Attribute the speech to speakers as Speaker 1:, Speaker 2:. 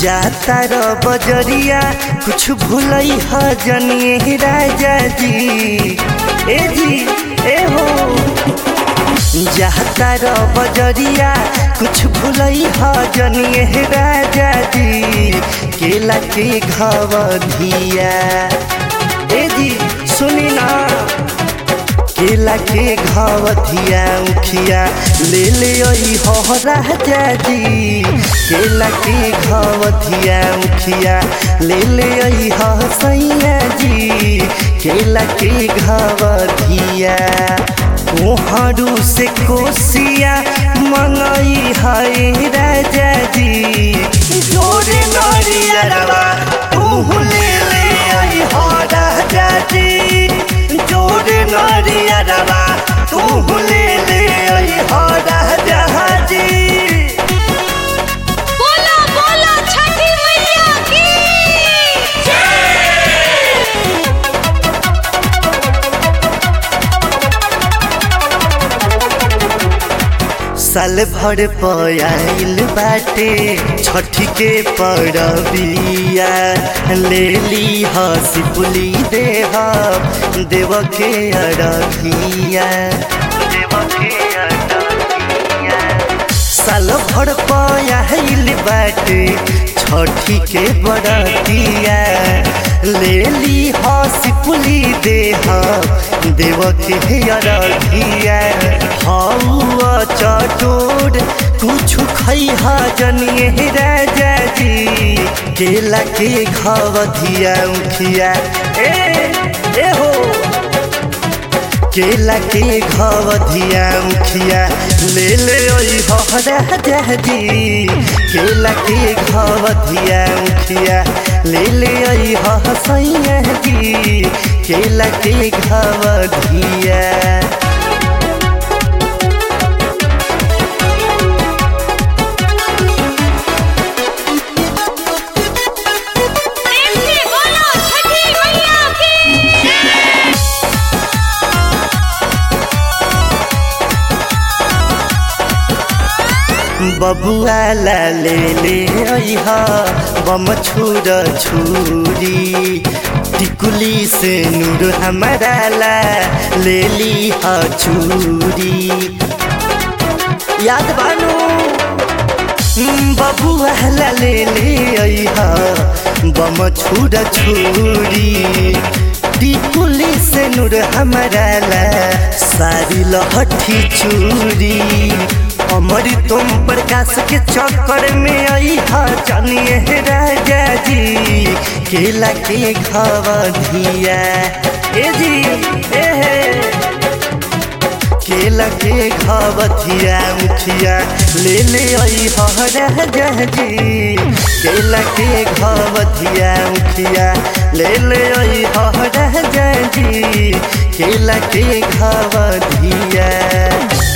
Speaker 1: जाता र बजरिया कुछ भूलई ह जनिए राजा जी ए जी ए हो जाता र बजरिया कुछ भूलई ह जनिए राजा जी केला के घवधिया ए जी सुनी ना केला के घवधिया उखिया ले ले आई हो राजा जी केला के घवधिया उखिया ले ले आई हो सैया जी केला के घवधिया कोहरू से कोसिया मंगई है राजा जी जोरे नरिया रवा तू ले ले आई हो राजा जी जोरे नरिया रवा तू ले ले आई हो राजा जी
Speaker 2: बोलो बोलो छठी मैया की
Speaker 1: साल भर पयाइल बाटे छठी के परबिया ले ली हसी पुली देह देव के अरबिया देव के अरबिया साल भर पयाइल बाटे छठी के बरतिया ले ली हसी पुली देह देव के अरबिया हौआ चटोर कुछ खैहा जनिए राजा जी केला के घवधिया उखिया ए ए हो केला के घवधिया उखिया ले ले ओई हो राजा जी केला के घवधिया उखिया ले ले ओई हो सैया जी केला के घवधिया
Speaker 2: प्रेम से बोलो छठी मैया की
Speaker 1: बबुआ ला ले ले अइहा बम छुर छुरी टिकुली से नूर हमारा ला ले ली हा चूरी याद बानू बबुआ ला ले ले अइहा बम छुर छुरी टिकुली से नूर हमारा ला सारी लहठी चूरी अमर तुम प्रकाश के चक्कर में आई हा जानिए राजा जी केला के घवधिया ए जी ए हे केला के घवधिया मुखिया ले ले आई हा राजा जी केला के घवधिया मुखिया ले ले आई हा राजा जी केला के घवधिया